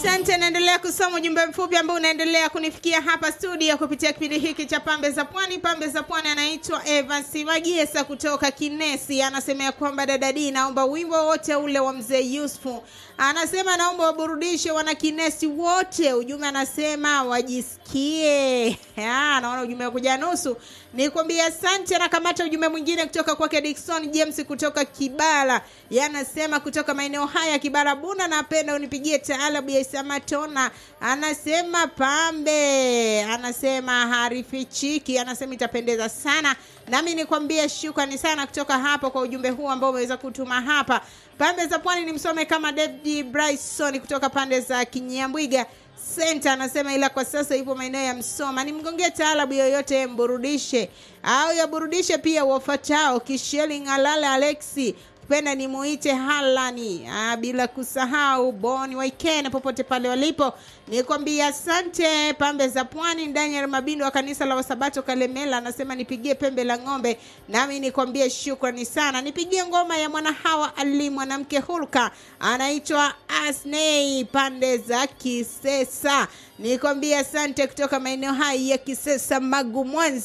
Asante, naendelea kusoma ujumbe mfupi ambao unaendelea kunifikia hapa studio kupitia kipindi hiki cha Pambe za Pwani. Pambe za Pwani anaitwa Evans Magesa kutoka Kinesi, anasema ya kwamba dada D, naomba wimbo wote ule wa mzee Yusufu. Anasema naomba waburudishe wana Kinesi wote. Ujumbe anasema wajisikie. Ah, naona ujumbe kuja nusu. Nikwambia asante. Anakamata ujumbe mwingine kutoka kwake Dickson James kutoka Kibara, yanasema kutoka maeneo haya Kibara Buna, napenda unipigie taalabu ya Isamatona. Anasema pambe, anasema harifichiki, anasema itapendeza sana. Nami nikwambie shukrani sana kutoka hapo kwa ujumbe huu ambao umeweza kutuma hapa. Pambe za Pwani ni msome kama David Bryson kutoka pande za Kinyambwiga Senta anasema ila kwa sasa ipo maeneo ya Msoma. Nimgongee taalabu yoyote mburudishe au yaburudishe pia wafatao Kisheli Ng'alale Alexi penda nimuite Halani ah, bila kusahau Boni Waikene popote pale walipo, nikwambia asante. Pambe za Pwani, Daniel Mabindo wa kanisa la Wasabato Kalemela anasema nipigie pembe la ng'ombe, nami nikwambie shukrani sana. Nipigie ngoma ya mwana hawa ali mwanamke hulka anaitwa Asnei pande za Kisesa, nikwambia asante kutoka maeneo haya ya Kisesa Magu Mwanza.